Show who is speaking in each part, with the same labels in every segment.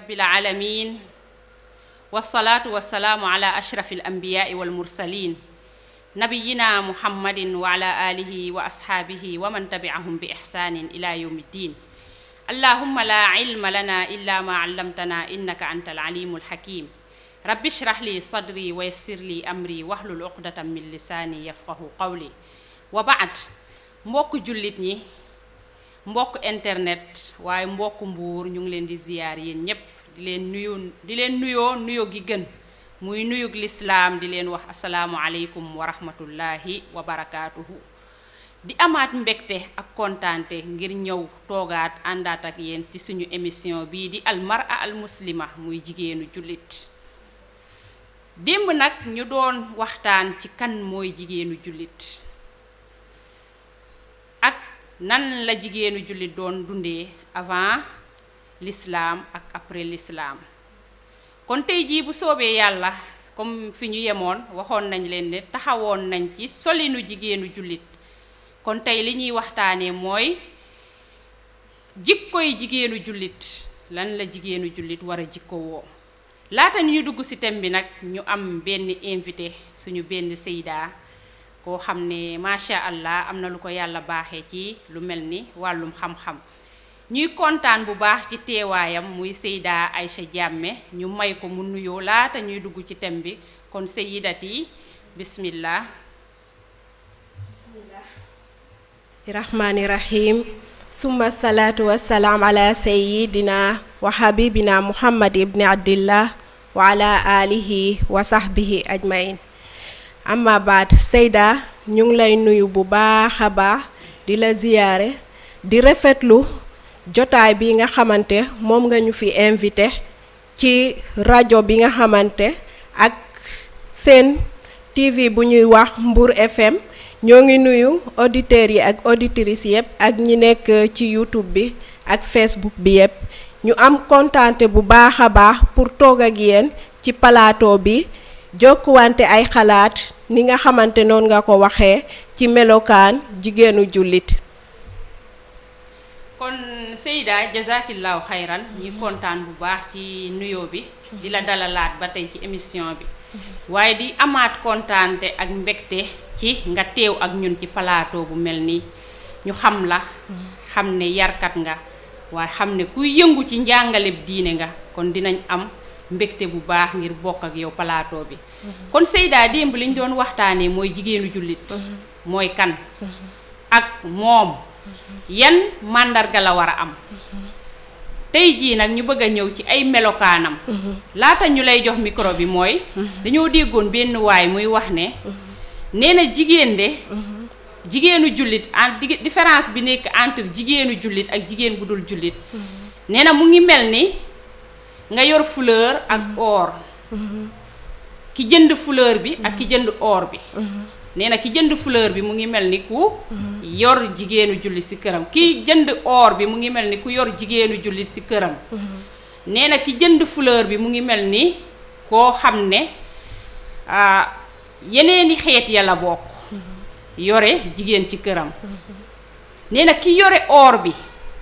Speaker 1: rabbil alamin wasalaatu wasalaamu ala ashrafi alambiyaai walmursalin nabiyina muhammadin wa ala alihi wa ashaabihi wa man tabiahum bi ixsaanin ila yawmi ddin allahumma la ilma lana illa ma allamtana innaka anta alalimu alhakim rabbi shrah li sadri wa yassir li amri wahlul uqdatan min lisaani yafqahu qawli wa baad mbokk jullit ñi mbokk internet waaye mbokk mbuur ñu ngi leen di ziyaar yéen ñépp di leen nuyu di leen nuyoo nuyo gi gën muy nuyug lislaam di leen wax asalaamu aleykum wa rahmatullahi wa barakaatuhu di amaat mbégte ak kontaante ngir ñëw toogaat àndaat ak yéen ci suñu émission bii di almara al muslima muy jigéenu jullit démb nag ñu doon waxtaan ci kan mooy jigéenu jullit ak nan la jigéenu jullit doon dundee avant l'islam ak après l'islam kon tey jii bu soobee yàlla comme fi ñu yemoon waxoon nañ leen ne taxawoon nañ ci solinu jigéenu jullit kon tey li ñuy waxtaanee mooy jikkoy jigéenu jullit lan la jigéenu jullit war a jikko woo laata ñu dugg ci thème bi nag ñu am benn invité suñu benn seydaa koo xam ne macha allah am na lu ko yàlla baaxee ci lu mel ni wàllum xam-xam ñuy kontaan bu baax ci teewaayam muy Seyda Aïcha Jàmme ñu may ko mu nuyoo laata ñuy dugg ci thème bi kon Seydati bismillah
Speaker 2: bismillah rahmaani rahim summa salaatu wassalaam ala sayidina wa habibina muhammad ibni abdillah wa ala alihi wa sahbihi ajmain amma baat Seyda ñu ngi lay nuyu bu baax a baax di la ziyaare di rafetlu jotaay bi nga xamante moom nga ñu fi invité ci rajo bi nga xamante ak seen TV bu ñuy wax Mbour FM ñoo ngi nuyu auditeurs yi ak auditrices yëpp ak ñi nekk ci YouTube bi ak Facebook bi yëpp ñu am kontaante bu baax a baax pour toog ak yéen ci plateau bi jokkuwante ay xalaat ni nga xamante noonu nga ko waxee ci melokaan jigéenu jullit
Speaker 1: kon Seyda jazakillahu xayran ñi kontaan bu baax ci nuyoo bi di la dalalaat ba tey ci émission bi waaye di amaat kontaante ak mbégte ci nga teew ak ñun ci plateau bu mel nii ñu xam la xam ne yarkat nga waaye xam ne kuy yëngu ci njàngale diine nga kon dinañ am mbégte bu baax ngir bokk ak yow plateau bi kon Seyda démb li ñu doon waxtaanee mooy jigéenu jullit mooy kan ak moom yan màndarga la war a am tey jii nag ñu bëgg a ñëw ci ay melokaanam laata ñu lay jox micro bi mooy dañoo déggoon benn waay muy wax ne nee na jigéen de jigéenu jullit en différence bi nekk entre jigéenu jullit ak jigéen bu dul jullit nee na mu ngi mel ni nga yor fleur ak or ki jënd fleur bi ak ki jënd or bi nee na ki jënd fleur bi mu ngi mel ni ku yor jigéenu jullit ci këram ki jënd or bi mu ngi mel ni ku yor jigéenu jullit ci këram nee na ki jënd fleur bi mu ngi mel ni koo xam ne yeneeni xeet ya la bokk yore jigéen ci këram nee na ki yore or bi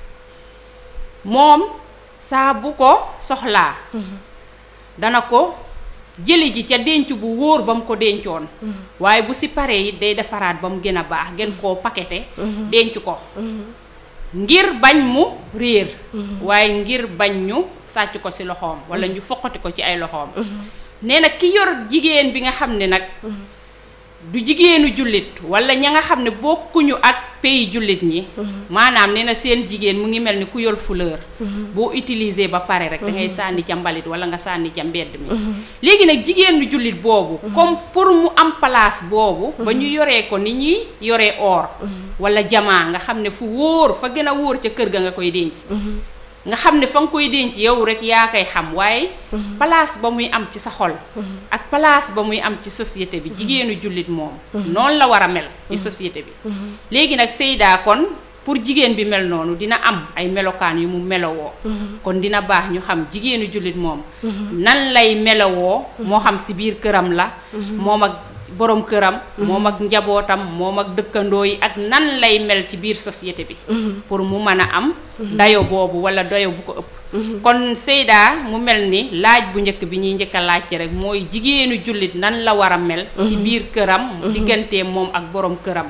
Speaker 1: moom saa bu ko soxlaa dana ko jëli ji ca denc bu wóor ba mu ko dencoon waaye bu si paree it day defaraat ba mu gën a baax gën koo pakete denc ko ngir bañ mu réer waaye ngir bañ ñu sàcc ko ci loxoom walla ñu foqati ko ci ay loxoom nee na ki yor jigéen bi nga xam ne nag du jigéenu jullit walla ña nga xam ne bokkuñu ak pays jullit ñi maanaam nee na seen jigéen mu ngi mel ni ku yor fleur boo utiliser ba pare rek da ngay sànni ca mbalit walla nga sànni ca mbedd mi léegi nag jigéenu jullit boobu comme pour mu am place boobu ba ñu yoree ko ni ñuy yoree or walla jamaa nga xam ne fu wóor fa gën a wóor ca kër ga nga koy denc nga xam ne fa nga koy denc yow rek yaa koy xam waaye place ba muy am ci sa xol ak place ba muy am ci société bi jigéenu jullit moom noonu la war a mel ci société bi léegi nag Seyda kon pour jigéen bi mel noonu dina am ay melokaan yu mu melowoo kon dina baax ñu xam jigéenu jullit moom nan lay melowoo moo xam si biir këram la moom ak borom këram moom ak njabootam moom ak dëkkandoo yi ak nan lay mel ci biir société bi pour mu mën a am dayo boobu wala dayo bu ko ëpp kon Seyda mu mel ni laaj bu njëkk bi ñuy njëkk a laajte rek mooy jigéenu jullit nan la war a mel ci biir këram diggante moom ak borom këram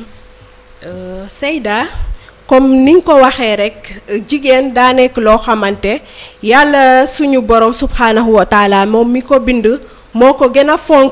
Speaker 2: Seyda comme ni nga ko waxee rek jigéen daa nekk loo xamante yàlla suñu borom subhanahu wa taala moom mi ko bind moo ko gën a fonk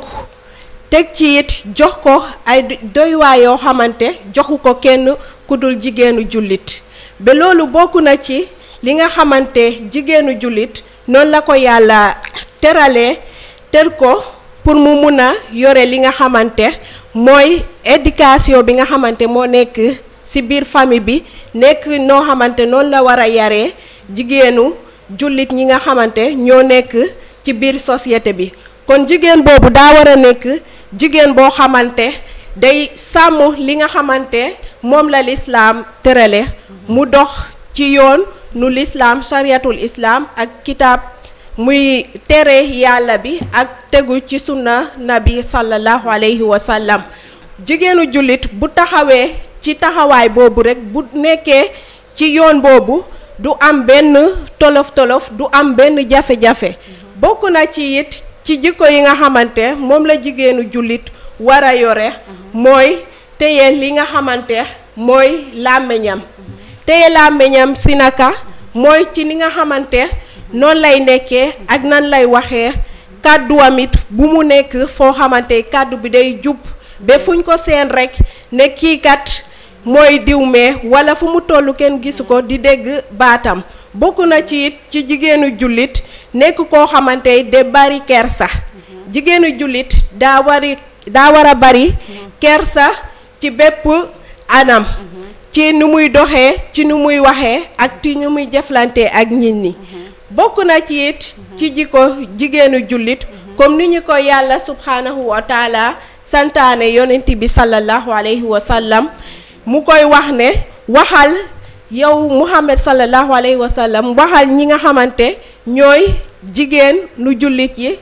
Speaker 2: teg ci it jox ko ay doywaay yoo xamante joxu ko kenn ku dul jigéenu jullit ba loolu bokk na ci li nga xamante jigéenu jullit noonu la ko yàlla teralee ter ko pour mu mun a yore li nga xamante mooy éducation bi nga xamante moo nekk ci biir famille bi nekk noo xamante noonu la war a yaree jigéenu jullit ñi nga xamante ñoo nekk ci biir société bi kon jigéen boobu daa war a nekk jigéen boo xamante day sàmm li nga xamante moom la lislaam tërale mu dox ci yoon nu lislaam chariatul islaam ak kitaab muy tere yàlla bi ak tegu ci sunna nabi sallallahu alayhi wa sallam jigéenu jullit bu taxawee ci taxawaay boobu rekk bu nekkee ci yoon boobu du am benn tolof-tolof du am benn jafe-jafe bokk na ci it ci jikko yi nga xamante moom la jigéenu jullit war a yore mooy téye li nga xamante mooy làmmiñam téye làmmiñam si naka mooy ci ni nga xamante noonu lay nekkee ak nan lay waxee kàdduwam it bu mu nekk foo xamante kàddu bi day jub ba fuñ ko seen rekk ne kii kat mooy diwmee walla fu mu toll kenn gisu ko di dégg baatam bokk na ci it ci jigéenu jullit nekk koo xamante de bari kersa jigéenu jullit daa wari daa war a bari kersa ci bépp anam ci nu muy doxee ci nu muy waxee ak ci nu muy jëflante ak nit ñi bokk na ci it ci jikko jigéenu jullit comme ni ñu ko yàlla subhanahu wa taala santaane yonent bi sallallahu alayhi wa sallam mu koy wax ne waxal yow Muhammad sallallahu alayhi wa sallam waxal ñi nga xamante ñooy jigéen nu jullit yi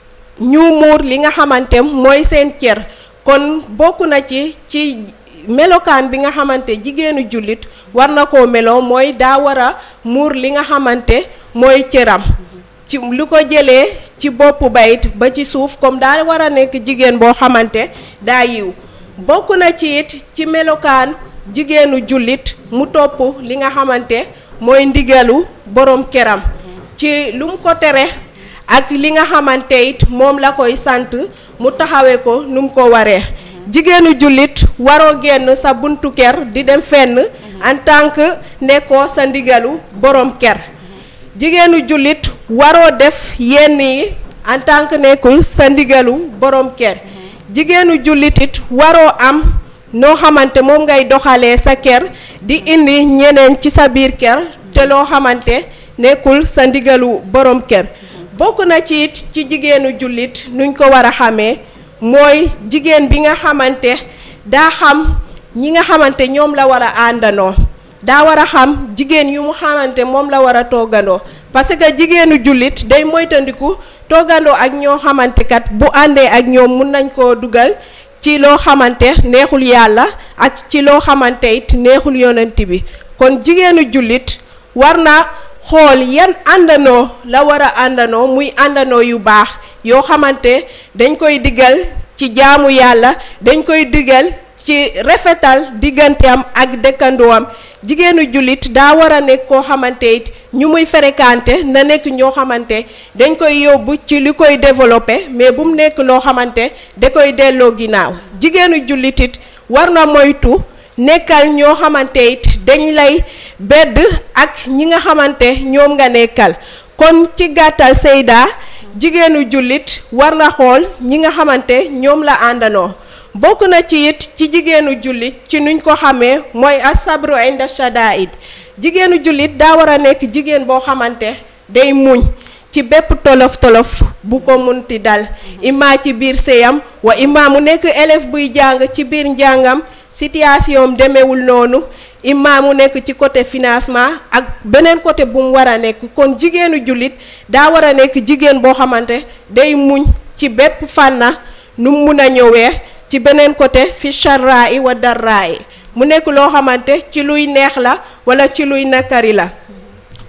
Speaker 2: ñu muur li nga xamante mooy seen cër kon bokk na ci ci melokaan bi nga xamante jigéenu jullit war na koo meloo mooy daa war a muur li nga xamante mooy cëram ci lu ko jëlee ci boppu bayit ba ci suuf comme daa war a nekk jigéen boo xamante daa yiw bokk na ci it ci melokaan jigéenu jullit mu topp li nga xamante mooy ndigalu borom këram ci lu mu ko tere ak li nga xamante it moom la koy sant mu taxawee ko nu mu ko waree jigéenu jullit waroo génn sa buntu kër di dem fenn en tant que nekkoo sa ndigalu borom kër jigéenu jullit waroo def yenn yi en tant que nekkul sa ndigalu borom kër jigéenu jullit it waroo am noo xamante moom ngay doxalee sa kër di indi ñeneen ci sa biir kër te loo xamante nekkul sa ndigalu borom kër bokk na ci it ci jigéenu jullit nuñ ko war a xamee mooy jigéen bi nga xamante daa xam ñi nga xamante ñoom la war a àndanoo daa war a xam jigéen yu mu xamante moom la war a toggandoo parce que jigéenu jullit day moytandiku toggandoo ak ñoo xamante kat bu àndee ak ñoom mun nañ koo dugal ci loo xamante neexul yàlla ak ci loo xamante it neexul yonent bi kon jigéenu jullit war na xool yan àndanoo la war a àndanoo muy àndanoo yu baax yoo xamante dañ koy diggal ci jaamu yàlla dañ koy diggal ci rafetal digganteem ak dëkkandoom jigéenu jullit daa war a nekk koo xamante it ñu muy fréquenté na nekk ñoo xamante dañ koy yóbbu ci li koy développé mais bu mu nekk loo xamante da koy delloo ginnaaw jigéenu jullit it war na moytu nekkal ñoo xamante it dañ lay bedd ak ñi nga xamante ñoom nga nekkal kon ci gàttal Seyda jigéenu jullit war na xool ñi nga xamante ñoom la àndanoo bokk na ci it ci jigéenu jullit ci nuñ ko xamee mooy asabru inda shadaid jigéenu jullit daa war a nekk jigéen boo xamante day muñ ci bépp tolof tolof bu ko munti dal imma ci biir séyam wa imma mu nekk élève buy jàng ci biir njàngam situation demewul noonu imma mu nekk ci côté financement ak beneen côté bu mu war a nekk kon jigéenu jullit daa war a nekk jigéen boo xamante day muñ ci bépp fànna nu mun a ñëwee ci beneen côté fi charraa i wa darraa i mu nekk loo xamante ci luy neex la wala ci luy nakari la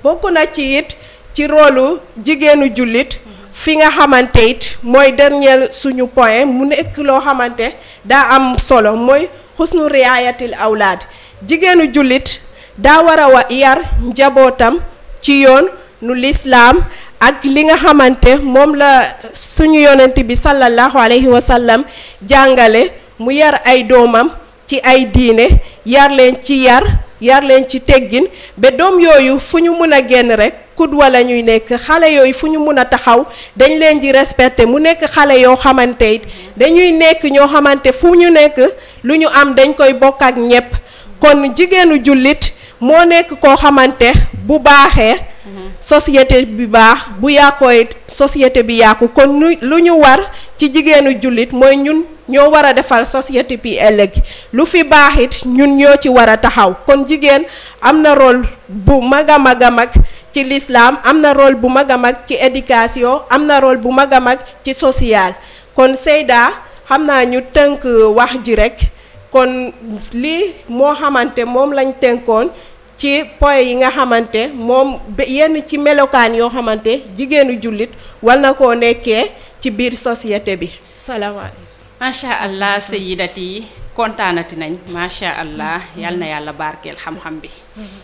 Speaker 2: bokk na ci it ci rôlu jigéenu jullit fi nga xamante it mooy dernier suñu point mu nekk loo xamante daa am solo mooy xusnu riayatil awlaad jigéenu jullit daa war a wa yar njabootam ci yoon nu lislaam ak li nga xamante moom la suñu yonent bi sallallahu alayhi wa sallam jàngale mu yar ay doomam ci ay diine yar leen ci yar yar leen ci teggin ba doom yooyu fu ñu mun a génn rek kud wala ñuy nekk xale yooyu fu ñu mun a taxaw dañ leen di respecté mu nekk xale yoo xamante it dañuy nekk ñoo xamante fu ñu nekk lu ñu am dañ koy bokk ak ñépp kon jigéenu jullit moo nekk koo xamante bu baaxee société bi baax bu yàqoo it société bi yàqu kon lu ñu war ci jigéenu jullit mooy ñun ñoo war a defal société bi ëllëg lu fi baax it ñun ñoo ci war a taxaw kon jigéen am na rôle bu mag a mag a mag ci lislaam am na rôle bu mag a mag ci éducation am na rôle bu mag a mag ci social kon Seyda xam naa ñu tënk wax ji rekk kon lii moo xamante moom lañ tënkoon ci point yi nga xamante moom yenn ci melokaan yoo xamante jigéenu jullit war na koo nekkee ci biir société bi salaamaaleykum
Speaker 1: macha allah sayidati kontaanati nañ macha allah yal na yàlla barkeel xam-xam bi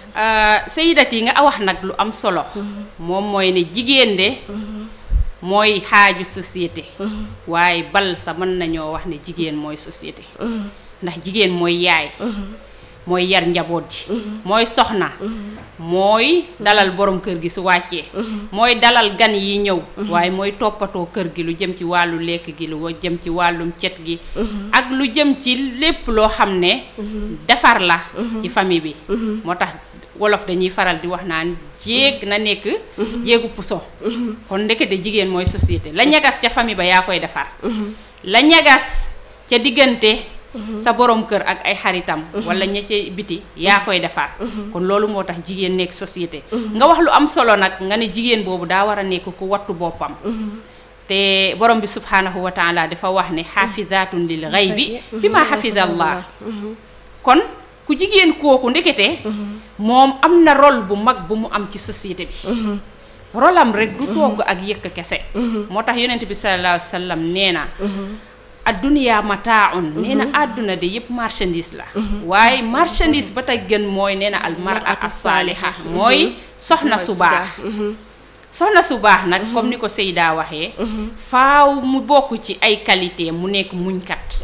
Speaker 1: sayidati nga wax nag lu am solo moom mooy ne jigéen de mooy xaaju société waaye bal sa mën nañoo wax ne jigéen mooy société ndax jigéen mooy yaay mooy yar njaboot ji mooy soxna mooy dalal borom kër gi su wàccee mooy dalal gan yi ñëw waaye mooy toppatoo kër gi lu jëm ci wàllu lekk gi lu jëm ci wàllum cet gi ak lu jëm ci lépp loo xam ne defar la ci famille bi moo tax wolof dañuy faral di wax naan jéeg na nekk jéegu puso kon ndekete jigéen mooy société la ñagas ca famille ba yaa koy defar la ñagas ca diggante sa borom kër ak ay xaritam wala ña ca biti yaa koy defar kon loolu moo tax jigéen nekk société nga wax lu am solo nag nga ne jigéen boobu daa war a nekk ku wattu boppam te borom bi subhaanahu wa taala dafa wax ne xaafidatun lil xaybi bi ma xafidallah kon ku jigéen kooku ndekete moom am na rôle bu mag bu mu am ci société bi rolam rek du togg ak yëkk kese moo tax yonent bi sallallahu alayhi wa sallam nee na adduniyaa mataaun nee na àdduna de yëpp marchandise la waaye marchandise ba tey gën mooy nee na almaratu saaliha mooy soxna su baax soxna su baax nag comme ni ko Seyda waxee faaw mu bokk ci ay qualité mu nekk muñkat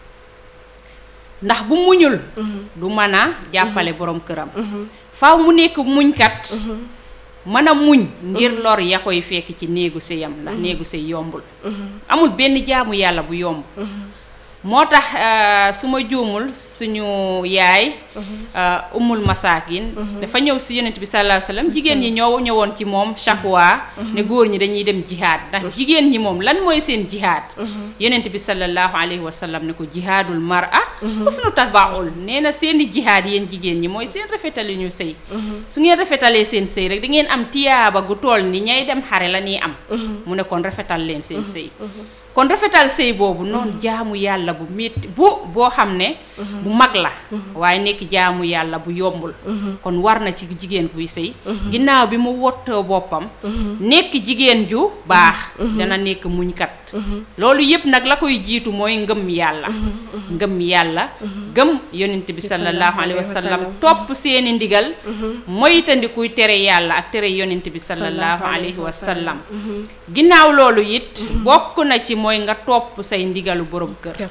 Speaker 1: ndax bu muñul du mën a jàppale borom këram faaw mu nekk muñkat mën a muñ ngir lor ya koy fekk ci néegu sëyam ndax néegu sëy yombul amul benn jaamu yàlla bu yomb moo tax su ma juumul suñu yaay umul masaakin dafa ñëw si yonent bi sallallahu alayhi wasallam jigéen ñi ñoo ñëwoon ci moom shakwa ne góor ñi dañuy dem jihaad ndax jigéen ñi moom lan mooy seen jihaad yonent bi sallallahu alayhi wasallam ne ko jihaadul mar'a husnu tabaul nee na seeni jihaad yéen jigéen ñi mooy seen rafetali ñu sëy su ngeen rafetalee seen sëy rek da ngeen am tiyaaba gu tool ni ñay dem xare la ñuy am mu ne kon rafetal leen seen sëy kon rafetal sëy boobu noonu jaamu yàlla bu métti bu boo xam ne bu mag la waaye nekk jaamu yàlla bu yombul kon war na ci jigéen buy sëy ginnaaw bi mu wottoo boppam nekk jigéen ju baax dana nekk muñkat loolu yépp nag la koy jiitu mooy ngëm yàlla ngëm yàlla gëm yonent bi sallallahu alayhi wa sallam topp seeni ndigal moytandikuy tere yàlla ak tere yonent bi sallallahu alayhi wa sallam ginnaaw loolu it bokk na ci mooy nga topp say ndigalu borom kër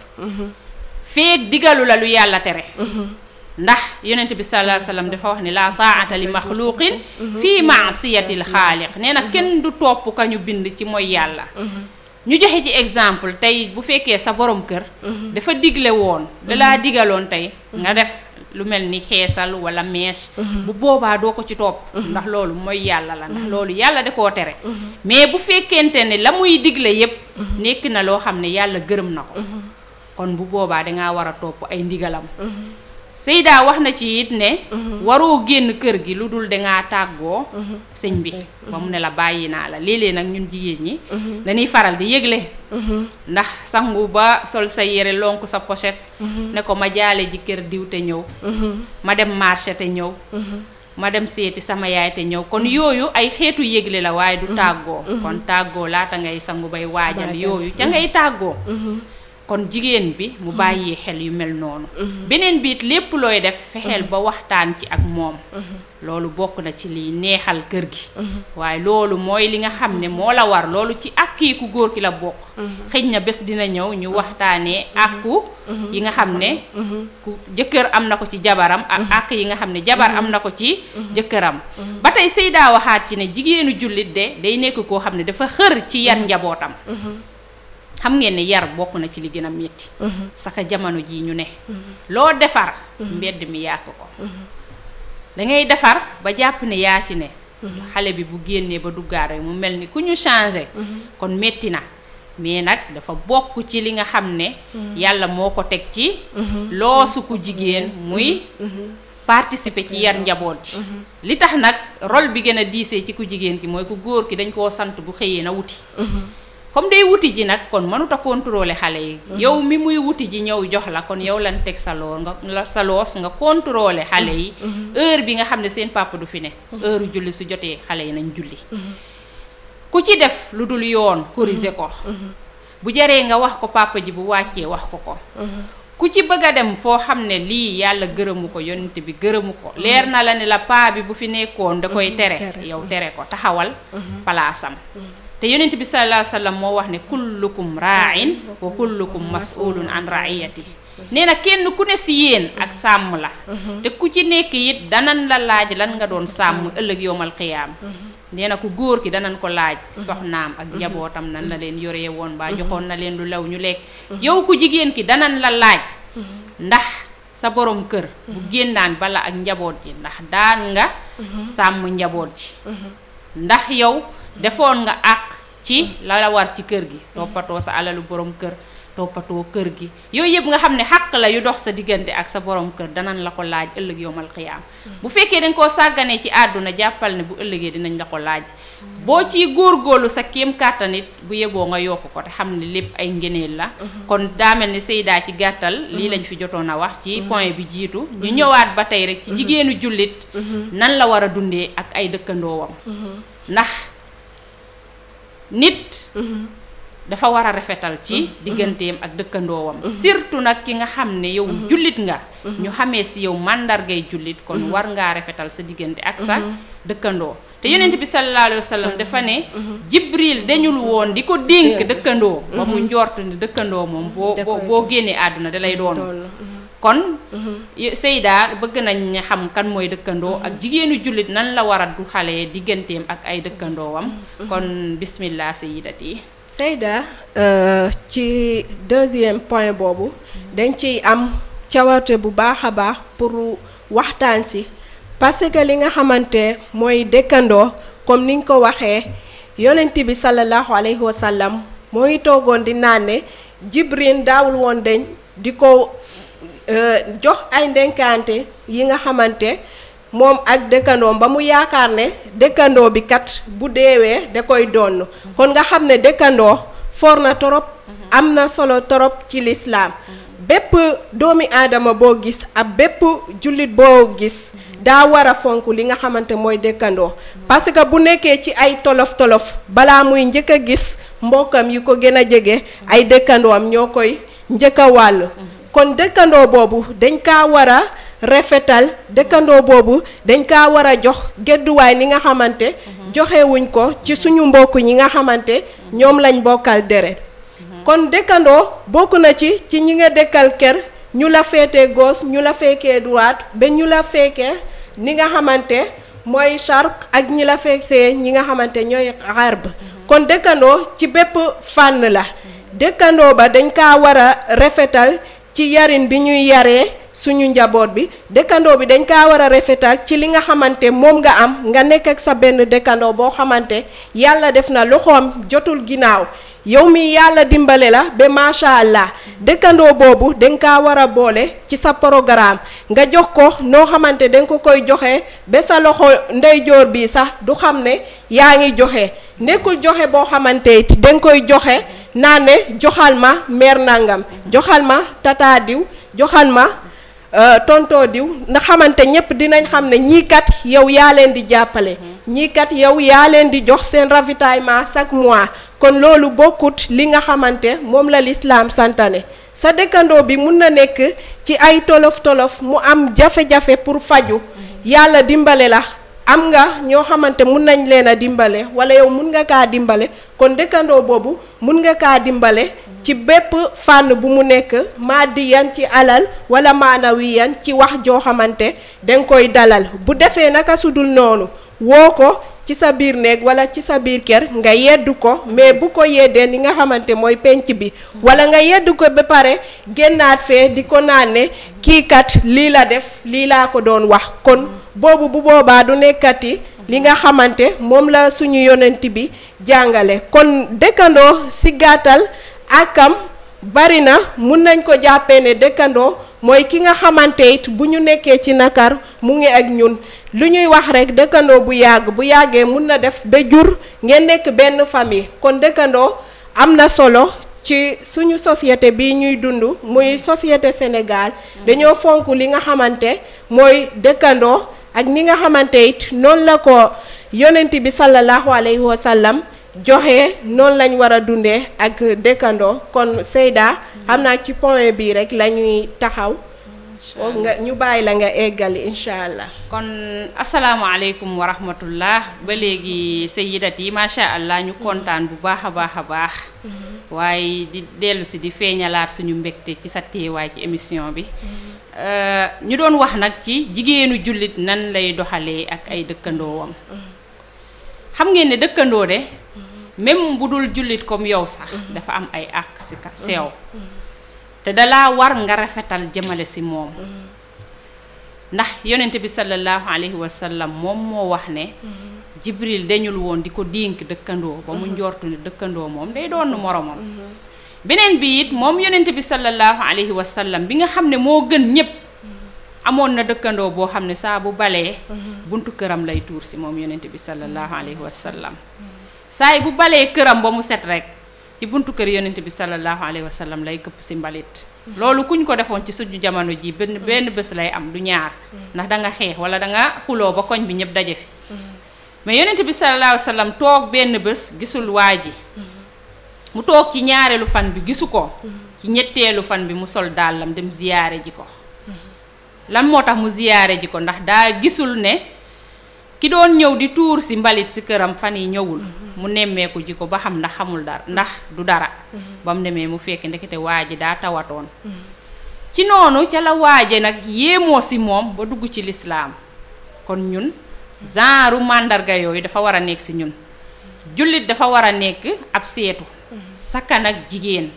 Speaker 1: feeg digalu la lu yàlla tere ndax yonent bi sallallahu alayhi wasallam dafa wax ne laa taa'ata li maxluqin fii maasiyatil xaaliq nee na kenn du topp ka ñu bind ci mooy yàlla ñu joxe ci exemple tey bu fekkee sa borom kër dafa digle woon dalaa digaloon tey nga def lu mel ni xeesal wala mèche bu boobaa doo ko ci topp ndax loolu mooy yàlla la ndax loolu yàlla da koo tere mais bu fekkente ne la muy digle yépp nekk na loo xam ne yàlla gërëm na ko kon bu boobaa dangaa war a topp ay ndigalam Seyda wax na ci it ne waroo génn kër gi lu dul dangaa tàggoo sëñ bi ba mu ne la bàyyi naa la léeg-léeg nag ñun jigéen ñi dañuy faral di yëgle ndax sangu ba sol sa yére lonk sa pochette ne ko ma jaale ji kër diw te ñëw ma dem marché te ñëw ma dem seeti sama yaay te ñëw kon yooyu ay xeetu yégle la waaye du tàggoo kon tàggoo laata ngay sangu bay waajal
Speaker 2: Waajal.
Speaker 1: yooyu ca ngay tàggoo kon jigéen bi mu bàyyi xel yu mel noonu beneen biit lépp looy def fexeel ba waxtaan ci ak moom loolu bokk na ci liy neexal kër gi waaye loolu mooy li nga xam ne moo la war loolu ci ak kii ku góor ki la bokk xëj na bés dina ñëw ñu waxtaanee àqu yi nga xam ne ku jëkkër am na ko ci jabaram ak àq yi nga xam ne jabar am na ko ci jëkkëram ba tey Seydaa waxaat ci ne jigéenu jullit de day nekk koo xam ne dafa xër ci yar njabootam xam ngeen ne yar bokk na ci li gën a metti saka jamono jii ñu ne loo defar mbedd mi yàq ko dangay defar ba jàpp ne yaa ci ne xale bi bu génnee ba duggaat rek mu mel ni ku ñu changé kon metti na mais nag dafa bokk ci li nga xam ne yàlla moo ko teg ci loosu ku jigéen muy participer ci yar njaboot ji li tax nag rôle bi gën a diisee ci ku jigéen ki mooy ku góor ki dañ koo sant bu xëyee na wuti comme day wuti ji nag kon mënut a contrôler xale yi yow mi muy wuti ji ñëw jox la kon yow lan teg sa loor nga sa loos nga contrôler xale yi heure bi nga xam ne seen papa du fi ne heure julli su jotee xale yi nañ julli ku ci def lu dul yoon corriger ko bu jaree nga wax ko papa ji bu wàccee wax ko ko ku ci bëgg a dem foo xam ne lii yàlla gërëmu ko yonent bi gërëmu ko leer na la ne la paa bi bu fi nekkoon da koy tere yow tere ko taxawal palaasam te yonent bi sallallahu alayhi wa sallam moo wax ne kullukum ra'in wa kullukum mas'ulun an ra'iyati nee na kenn ku ne si yéen ak sàmm la te ku ci nekk it danan la laaj lan nga doon sàmm ëllëg yowmal xiyaam nee na ku góor ki danañ ko laaj soxnaam ak njabootam nan la leen yoree woon baa joxoon na leen lu lew ñu lekk yow ku jigéen ki danañ la laaj ndax sa borom kër bu génnaan bala ak njaboot ji ndax daan nga sàmm njaboot ji ndax yow defoon nga àq ci la la war ci kër gi toppatoo sa alalu borom kër toppatoo kër gi yooyu yëpp nga xam ne xàq la yu dox sa diggante ak sa borom kër danañ la ko laaj ëllëg yowmal xiyaam bu fekkee dañ koo sàgganee ci àdduna jàppal ne bu ëllëgee dinañ la ko laaj boo ciy góorgóorlu sa kéem kàttan it bu yeboo nga yokk ko te xam ne lépp ay ngeneel la kon daa mel ni Seydaa ci gàttal lii lañ fi jotoon a wax ci point bi jiitu ñu ñëwaat ba tey rek ci jigéenu jullit nan la war a dundee ak ay dëkkandoowam ndax nit dafa war a rafetal ci digganteem ak dëkkandoowam surtout nag ki nga xam ne yow jullit nga ñu xamee si yow màndargay jullit kon war ngaa rafetal sa diggante ak sa dëkkandoo te yonent bi sallallahu alayhi wa sallam dafa ne jibril dañul woon di ko dénk dëkkandoo ba mu njort ne dëkkandoo moom boo boo boo génnee àdduna da lay doon kon Seydaa bëgg nañ xam kan mooy dëkkandoo ak jigéenu jullit nan la war a du xale digganteem ak ay dëkkandoowam kon bismillah sayidati
Speaker 2: Seyda ci deuxième point boobu dañ ciy am cawarte bu baax a baax pour waxtaan si parce que li nga xamante mooy dëkkandoo comme niñ ko waxee yonent bi sallallahu alayhi wa sallam moo ngi toogoon di naan ne Jibril daawul woon dañ di ko jox ay ndenkaante yi nga xamante moom ak dëkkandoom ba mu yaakaar ne dëkkandoo bi kat bu deewee da koy donn kon nga xam ne dëkkandoo for na torop am na solo torop ci lislaam bépp doomi aadama boo gis ak bépp jullit boo gis daa war a fonk li nga xamante mooy dëkkandoo parce que bu nekkee ci ay tolof tolof balaa muy njëkk a gis mbokkam yi ko gën a jege ay dëkkandoom ñoo koy njëkk a wàll kon dëkkandoo boobu dañ kaa war a rafetal dëkkandoo boobu dañ kaa war a jox gedduwaay ni nga xamante joxewuñ ko ci suñu mbokk ñi nga xamante ñoom lañ bokkal deret kon dëkkandoo bokk na ci ci ñi nga dëkkal kër ñu la féetee gauche ñu la fekkee droite ba ñu la fekkee ni nga xamante mooy charq ak ñi la fekkee ñi nga xamante ñooy xarb kon dëkkandoo ci bépp fànn la dëkkandoo ba dañ kaa war a rafetal ci yarin bi ñuy yaree suñu njaboot bi dëkkandoo bi dañ kaa war a rafetal ci li nga xamante moom nga am nga nekk ak sa benn dëkkandoo boo xamante yàlla def na loxoom jotul ginnaaw yow mi yàlla dimbale la ba macha allah dëkkandoo boobu dañ kaa war a boole ci sa programme nga jox ko noo xamante dañ ko koy joxe ba sa loxo ndeyjoor bi sax du xam ne yaa ngi joxe nekkul joxe boo xamante it dañ koy joxe naa ne joxal ma meer nangam joxal ma tata diw joxal ma tontoo diw nga xamante ñépp dinañ xam ne ñii kat yow yaa leen di jàppale ñii kat yow yaa leen di jox seen ravitaillement chaque mois kon loolu bokkut li nga xamante moom la lislaam santane sa dëkkandoo bi mun na nekk ci ay tolof tolof mu am jafe-jafe pour faju yàlla dimbale la am nga ñoo xamante mun nañ leen a dimbale wala yow mun nga kaa dimbale kon dëkkandoo boobu mun nga kaa dimbale ci bépp fànn bu mu nekk maadiyan ci alal wala maanawiyan ci wax joo xamante danga koy dalal bu defee naka sudul noonu woo ko ci sa biir néeg wala ci sa biir kër nga yeddu ko mais bu ko yeddee li nga xamante mooy penc bi wala nga yeddu ko ba pare génnaat fee di ko naan ne kii kat lii la def lii laa ko doon wax kon boobu bu boobaa du nekkati li nga xamante moom la suñu yonent bi jàngale kon dëkkandoo si gàttal akam bari na mun nañ ko jàppee ne dëkkandoo mooy ki nga xamante it bu ñu nekkee ci nakar mu ngi ak ñun lu ñuy wax rekk dëkkandoo bu yàgg bu yàggee mun na def ba jur ngeen nekk benn famille kon dëkkandoo am na solo ci suñu société bi ñuy dund muy société Sénégal dañoo fonk li nga xamante mooy dëkkandoo ak ni nga xamante it noonu la ko yonent bi sallallahu alayhi wa sallam joxe noonu lañ war a dundee ak dëkkandoo kon Seyda xam naa ci point bii rek la ñuy taxaw nga ñu bàyyi la nga eggali incha allah
Speaker 1: kon asalaamaaleykum wa rahmatullah ba léegi sayyidat yi macha allah ñu kontaan bu baax a baax a baax waaye di dellu si di feeñalaat suñu mbégte ci sa teewaay ci émission bi ñu doon wax nag ci jigéenu jullit nan lay doxalee ak ay dëkkandoowam xam ngeen ne dëkkandoo de même bu dul jullit comme yow sax dafa am ay àq si ka sew te dalaa war nga rafetal jëmale si moom ndax yonent bi sallallahu alayhi wa sallam moom moo wax ne jibril dañul woon di ko dénk dëkkandoo ba mu njortu ne dëkkandoo moom day doon moromam beneen bi it moom yonent bi sallallahu alayhi wa sallam bi nga xam ne moo gën ñépp amoon na dëkkandoo boo xam ne saa bu balee buntu këram lay tuur si moom yonent bi sallallahu alayhi wa sallam saay bu balee këram ba mu set rek ci buntu kër yonent bi sallallahu alayhi wa sallam lay këpp si mbalit loolu kuñ ko defoon ci suñu jamono ji benn benn bés lay am du ñaar ndax da nga xeex wala da nga xuloo ba koñ bi ñëpp daje fi mais yonent bi sallallahu alayhi wa sallam toog benn bés gisul waa ji mu toog ci ñaareelu fan bi gisu ko ci ñetteelu fan bi mu sol dàllam dem ziyaare ji ko lan moo tax mu ziyaare ji ko ndax daa gisul ne ki doon ñëw di tuur si mbalit si këram fan yi ñëwul mu nemmeeku ji ko ba xam ndax xamul dara ndax du dara ba mu demee mu fekk ndekete waa ji daa tawatoon ci noonu ca la waaje nag yéemoo si moom ba dugg ci lislaam kon ñun genre màndarga yooyu dafa war a nekk si ñun jullit dafa war a nekk ab seetu sakkan ak jigéen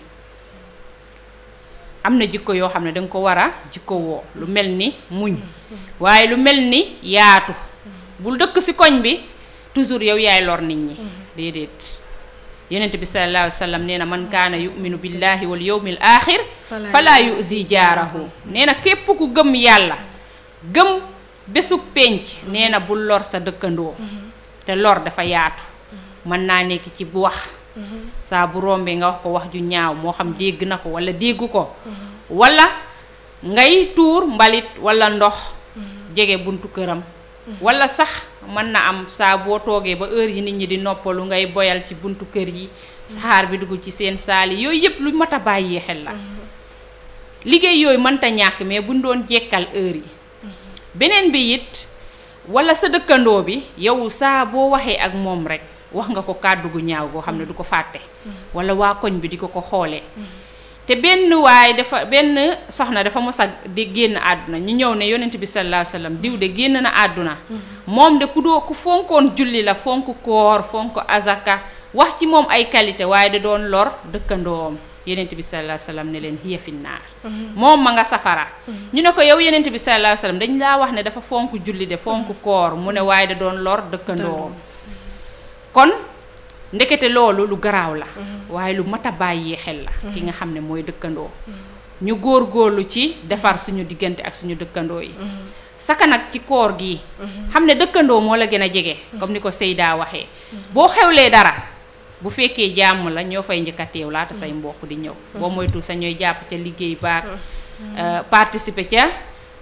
Speaker 1: am na jikko yoo xam ne danga ko war a jikko woo lu mel ni muñ waaye lu mel ni yaatu bul dëkk ci koñ bi toujours yow yaay lor nit ñi déedéet yonent bi sallallahu alayhi wa sallam nee na man kaana yuminu billahi wal yawmil axir fala yuzi jaarahu nee na képp ku gëm yàlla gëm bésub pénc nee na bul lor sa dëkkandoo te lor dafa yaatu mën naa nekk ci bu wax saa bu rombee nga wax ko wax ju ñaaw moo xam dégg na ko wala déggu ko wala ngay tuur mbalit wala ndox jege buntu këram wala sax mën na am saa boo toogee ba heure yi nit ñi di noppalu ngay boyal ci buntu kër yi saxaar bi dugg ci seen saali yooyu yëpp lu mat a bàyyi xel la liggéey yooyu mënta ñàkk mais buñ doon jekkal heure yi beneen bi it wala sa dëkkandoo bi yow saa boo waxee ak moom rek wax nga ko kàddu gu ñaaw boo xam ne du ko fàtte wala waa koñ bi di ko ko xoolee te benn waay dafa benn soxna dafa mos a di génn àdduna ñu ñëw ne yonent bi sallallahu alayhi wasallam diw de génn na àdduna moom de ku doo ku fonkoon julli la fonk koor fonk azaka wax ci moom ay qualité waaye da doon lor dëkkandoom yonent bi sallallahu alayhi wasallam ne leen hiya fi naar moom ma nga safara ñu ne ko yow yonent bi sallallahu alayhi wasallam dañ laa wax ne dafa fonk julli de fonk koor mu ne waaye da doon lor dëkkandoom kon ndekete loolu lu garaaw la waaye lu mat a bàyyi xel la ki nga xam ne mooy dëkkandoo ñu góor-góorlu ci defar suñu diggante ak suñu dëkkandoo yi saka nag ci koor gi xam ne dëkkandoo moo la gën a jege comme ni ko Seyda waxee boo xewlee dara bu fekkee jàmm la ñoo fay njëkk a teew laata say mbokk di ñëw boo moytu sa ñooy jàpp ca liggéey baak participer ca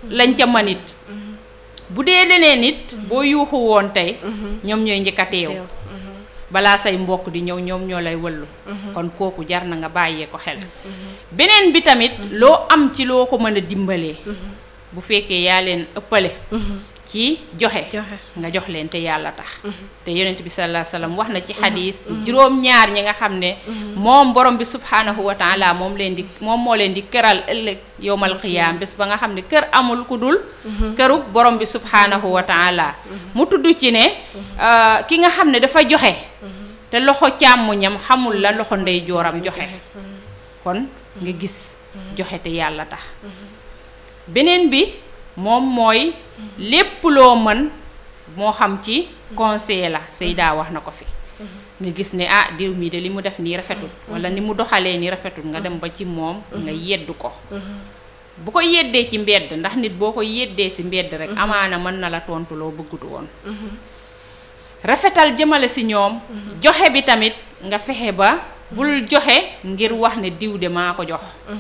Speaker 1: lañ ca manit bu dee leneen it boo yuuxu woon tey ñoom ñooy njëkk a teew balaa say mbokk di ñëw ñoom ñoo lay wëllu kon kooku jar na nga bàyyee ko xel beneen bi tamit loo am ci loo ko mën a dimbalee bu fekkee yaa leen ëppale ci joxe nga jox leen te yàlla tax te yonent bi sallallahu alayhi wasallam wax na ci xadiis juróom-ñaar ñi nga xam ne moom borom bi subhaanahu wa taala moom leen di moom moo leen di këral ëllëg yowmal qiyaam bés ba nga xam ne kër amul ku dul kërug borom bi subhaanahu wa taala mu tudd ci ne ki nga xam ne dafa joxe te loxo càmmuñam xamul la loxo ndey jooram joxe kon nga gis joxe te yàlla tax beneen bi moom mooy lépp loo mën moo xam ci conseil la Seyda wax na ko fi nga gis ne ah diw mii de li mu def nii rafetul wala ni mu doxalee nii rafetul nga dem ba ci moom nga yedd ko bu ko yeddee ci mbedd ndax nit boo ko yeddee ci mbedd rek amaana mën na la tontu loo bëggut woon rafetal jëmale ci ñoom joxe bi tamit nga fexe ba bul joxe ngir wax ne diw de maa ko jox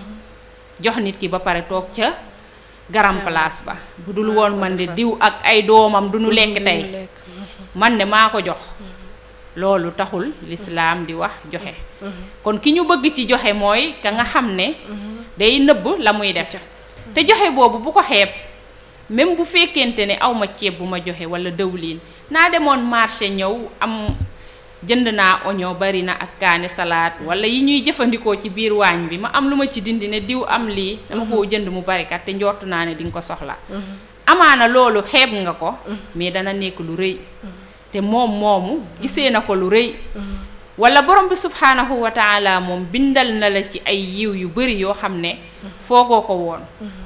Speaker 1: jox nit ki ba pare toog ca garam place ba bu dul woon man de diw ak ay doomam du ñu lekk tey man de maa ko jox loolu taxul lislaam di wax joxe kon ki ñu bëgg ci joxe mooy ka nga xam ne day nëbb la muy def te joxe boobu bu ko xeeb même bu fekkente ne awma ceeb bu ma joxe wala dëwlin naa demoon marché ñëw am jënd naa oignon bari na ak kaane salaat wala yi ñuy jëfandikoo ci biir waañ bi ma am lu ma ci dindi ne diw am lii dama koo jënd mu barikat te njortu naa ne di nga ko soxla amaana loolu xeeb nga ko mais dana nekk lu rëy te moom moomu gisee na ko lu rëy wala borom bi subhaanahu wa taala moom bindal na la ci ay yiw yu bari yoo xam ne foogoo ko woon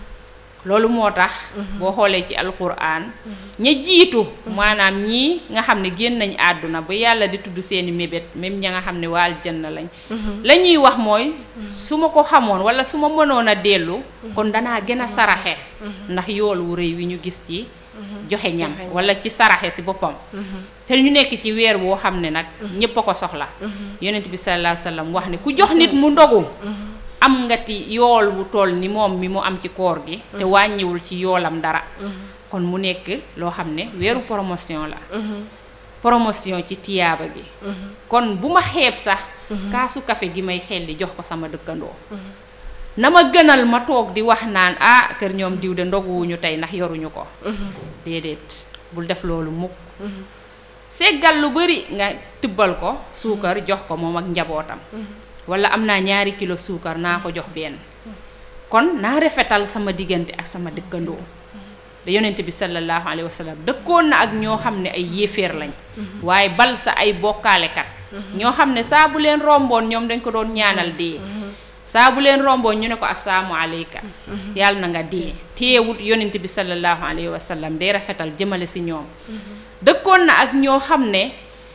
Speaker 1: loolu moo tax boo xoolee ci alquran ña jiitu maanaam ñii nga xam ne génn nañ àdduna ba yàlla di tudd seeni mébét même ña nga xam ne waal jënn lañ la ñuy wax mooy su ma ko xamoon wala su ma mënoon a dellu kon danaa gën a saraxe ndax yool wu rëy wi ñu gis ci joxe ñam wala ci saraxe si boppam te ñu nekk ci weer woo xam ne nag ñépp a ko soxla yonent bi sallallahu alayhi wasallam wax ne ku jox nit mu ndogu am nga ti yool wu toll ni moom mi mu am ci koor gi te wàññiwul ci yoolam dara kon mu nekk loo xam ne weeru promotion la promotion ci tiyaaba gi kon bu ma xeeb sax kaasu kafe gi may xelli jox ko sama dëkkandoo na ma gënal ma toog di wax naan ah kër ñoom diw de ndoguwuñu tey ndax yoruñu ko déedéet bul def loolu mukk seggal lu bari nga tibbal ko suukar jox ko moom ak njabootam wala am naa ñaari kilo suukar naa ko jox benn kon naa rafetal sama diggante ak sama dëkkandoo da yonent bi sallallahu alayhi wa sallam dëkkoon na ak ñoo xam ne ay yéeféer lañ waaye bal sa ay bokkaalekat ñoo xam ne saa bu leen romboon ñoom dañ ko doon ñaanal dee saa bu leen romboon ñu ne ko assalaamu aleyka yàlla na nga dee teewut yonent bi sallallahu alayhi wa sallam day rafetal jëmale si ñoom dëkkoon na ak ñoo xam ne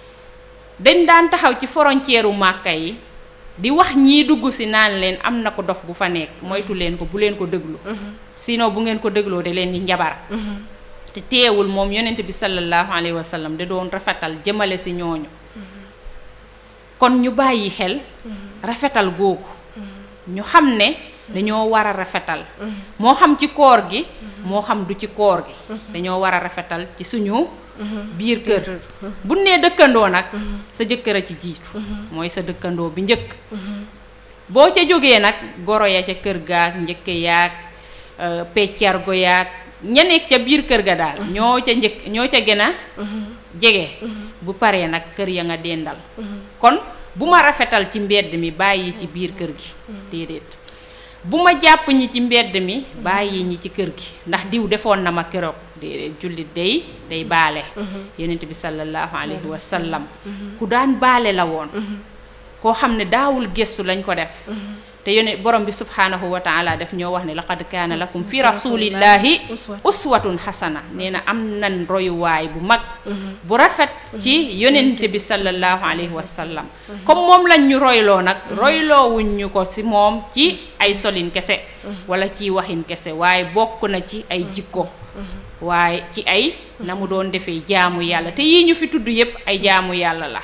Speaker 1: dañ daan taxaw ci frontière u Màkka yi di wax ñii dugg si naan leen am na ko dof bu fa nekk moytu leen ko bu leen ko déglu sinon bu ngeen ko dégloo de leen di njabar te teewul moom yonent bi sallallahu alayhi wa sallam da doon rafetal jëmale si ñooñu kon ñu bàyyi xel rafetal googu ñu xam ne dañoo war a rafetal moo xam ci koor gi moo xam du ci koor gi dañoo war a rafetal ci suñu biir kër bu nee dëkkandoo nag sa jëkkër a ci jiitu mooy sa dëkkandoo bi njëkk boo ca jógee nag goro ya ca kër gaag njëkk yaag peccargo yaag ña nekk ca biir kër ga daal ñoo ca njëkk ñoo ca gën a jege bu paree nag kër ya nga dendal kon bu ma rafetal ci mbedd mi bàyyi ci biir kër gi déedéet bu ma jàpp ñi ci mbedd mi bàyyi ñi ci kër gi ndax diw defoon na ma keroog déedéet jullit day day baale yonent bi sallallahu alayhi wa sallam ku daan baale la woon koo xam ne daawul gëstu lañ ko def te yone borom bi subhaanahu wa taala def ñoo wax ne laqad kaana lakum fi rasulillahi uswatun xasana nee na am nan royuwaay bu mag bu rafet ci yonent bi sallallahu alayhi wa sallam comme moom lañ ñu royloo nag royloowuñ ñu ko ci moom ci ay solin kese wala ci waxin kese waaye bokk na ci ay jikko waaye ci ay na mu doon defee jaamu yàlla te yii ñu fi tudd yépp ay jaamu yàlla la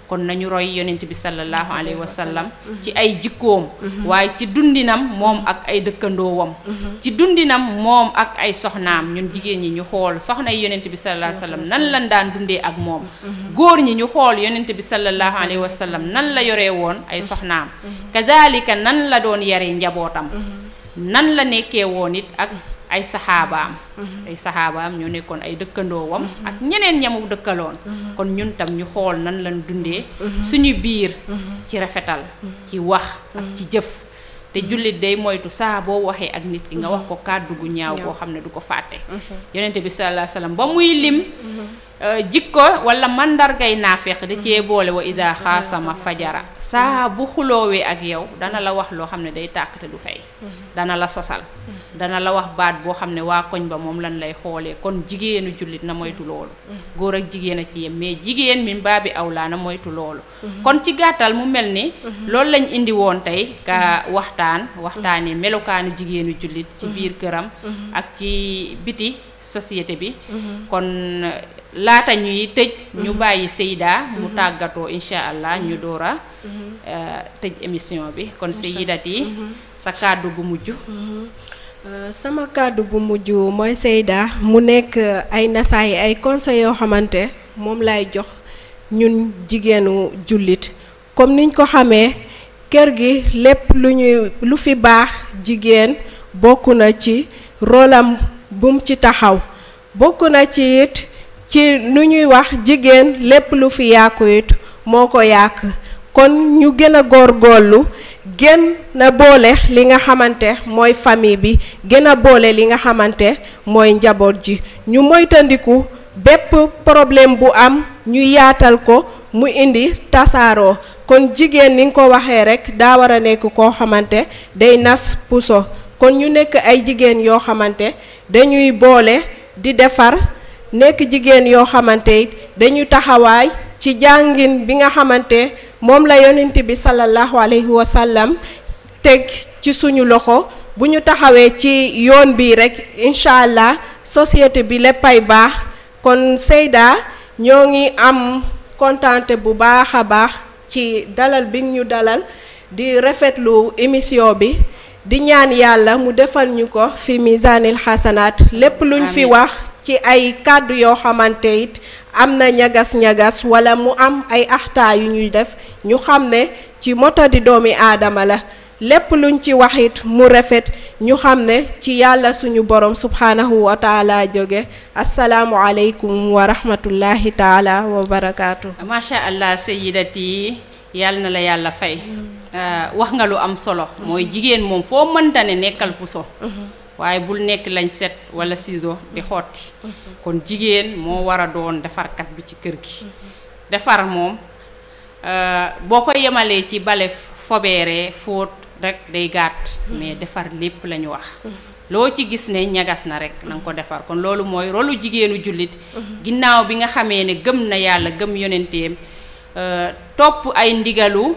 Speaker 1: kon nañu roy yonent bi sallallahu alayhi wa sallam ci ay jikkoom waaye ci dundinam moom ak ay dëkkandoowam ci dundinam moom ak ay soxnaam ñun jigéen ñi ñu xool soxna yi yonent bi sallallahu alayhi wa sallam nan lan daan dundee ak moom góor ñi ñu xool yonent bi sallallahu alayhi wa sallam nan la yoree woon ay soxnaam kadalika nan la doon yaree njabootam nan la nekkee woon it ak ay saxaabaam ay saxaabaam ñoo nekkoon ay dëkkandoowam ak ñeneen ñamu dëkkaloon kon ñun tam ñu xool nan lañ dundee suñu biir ci rafetal ci wax ak ci jëf te jullit day moytu saa boo waxee ak nit ki nga wax ko kàddu gu ñaaw boo xam ne du ko fàtte yonente bi sallallahu alayhi wasallam ba muy lim jikko wala mandargay naafeq da cee boole wa ida xaasama fajara saa bu xuloowee ak yow dana la wax loo xam ne day tàkk te du fay dana la sosal dana la wax baat boo xam ne waa koñ ba moom lan lay xoolee kon jigéenu jullit na moytu loolu góor ak jigéen a ci yem mais jigéen min baabi awlaa na moytu loolu kon ci gàttal mu mel ni loolu lañ indi woon tey ka waxtaan waxtaanee melokaanu jigéenu jullit ci biir këram ak ci biti société bi kon laata ñuy tëj ñu bàyyi Seyda mu tàggatoo incha allah ñu door a tëj émission bi kon Seydati sa kàddu gu mujj
Speaker 2: sama kàddu bu mujj mooy Seyda mu nekk ay nasaay ay conseils yoo xamante moom lay jox ñun jigéenu jullit comme niñ ko xamee kër gi lépp lu ñuy lu fi baax jigéen bokk na ci rolam bum ci taxaw bokk na ci it ci nu ñuy wax jigéen lépp lu fi yàqu it moo ko yàq kon ñu gën a góorgóorlu gën a boole li nga xamante mooy famille bi gën a boole li nga xamante mooy njaboot ji ñu moytandiku bépp problème bu am ñu yaatal ko mu indi tasaaroo kon jigéen ni nga ko waxee rekk daa war a nekk koo xamante day nas puso kon ñu nekk ay jigéen yoo xamante dañuy boole di defar nekk jigéen yoo xamante it dañuy taxawaay ci jàngin bi nga xamante moom la yonent bi sallallahu alayhi wa sallam teg ci suñu loxo bu ñu taxawee ci yoon bii rekk incha allah société bi léppay baax kon Seyda ñoo ngi am kontante bu baax a baax ci dalal bi ñu dalal di rafetlu émission bi di ñaan yàlla mu defal ñu ko fi misaanil xasanaat lépp luñ fi wax ci ay kàddu yoo xamante it am na ñagas-ñagas wala mu am ay axtaa yu ñuy def ñu xam ne ci moto di doomi aadama la lépp luñ ci wax it mu rafet ñu xam ne ci yàlla suñu borom subhanahu wa taala jóge asalaamu aleykum wa rahmatullahi taala wa barakaatu.
Speaker 1: macha allah sayidati yàlla na la yàlla fay. wax nga lu am solo. mooy jigéen moom foo mënta ne nekkal puso. waaye bul nekk lañ set wala ciseau di xotti. kon jigéen moo war a doon defarkat bi ci kër gi. defar moom boo ko yemalee ci bale fobeere fóot rek day gàtt. mais defar lépp la ñu wax. loo ci gis ne ñagas na rek na nga ko defar kon loolu mooy rolu jigéenu jullit. ginnaaw bi nga xamee ne gëm na yàlla gëm yonenteem topp ay ndigalu.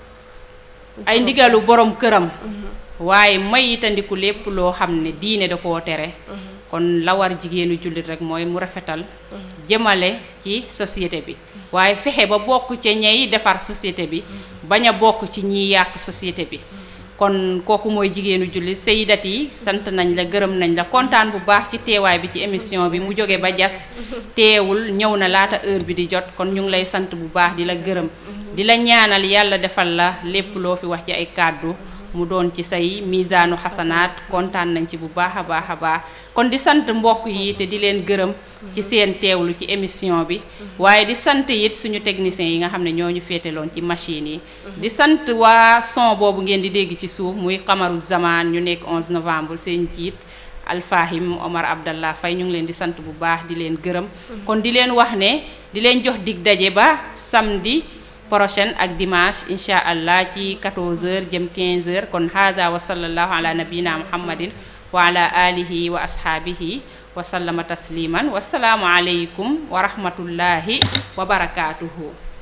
Speaker 1: ay ndigalu borom këram. waaye may itandiku lépp loo xam ne diine da koo tere. kon la war jigéenu jullit rek mooy mu rafetal. jëmale ci société bi. waaye fexe ba bokk ca ñey defar société bi. bañ a bokk ci ñiy yàq société bi. kon kooku mooy jigéenu jullit sayyidat yi sant nañ la gërëm nañ la kontaan bu baax ci teewaay bi ci émission bi mu jóge ba jas teewul ñëw na laata heure bi di jot kon ñu ngi lay sant bu baax di la gërëm di la ñaanal yàlla defal la lépp loo fi wax ci ay kàddu mu doon ci say misaanu xasanaat kontaan nañ ci bu baax a baax a baax kon di sant mbokk yi te di leen gërëm ci seen teewlu ci émission bi waaye di sant it suñu techniciens yi nga xam ne ñoo ñu féeteloon ci machine yi di sant waa son boobu ngeen di dégg ci suuf muy xamaru zaman ñu nekk 11 novembre seen jiit alfahim Omar Abdallah Faye ñu ngi leen di sant bu baax di leen gërëm kon di leen wax ne di leen jox dig daje ba samedi prochaine ak dimanche incha allah ci 14h jëm 15h kon hada wa sallallahu ala nabina muhammadin wa ala alihi wa ashaabihi wa sallama tasliman wasalaamu aleykum wa rahmatullahi wa barakatuhu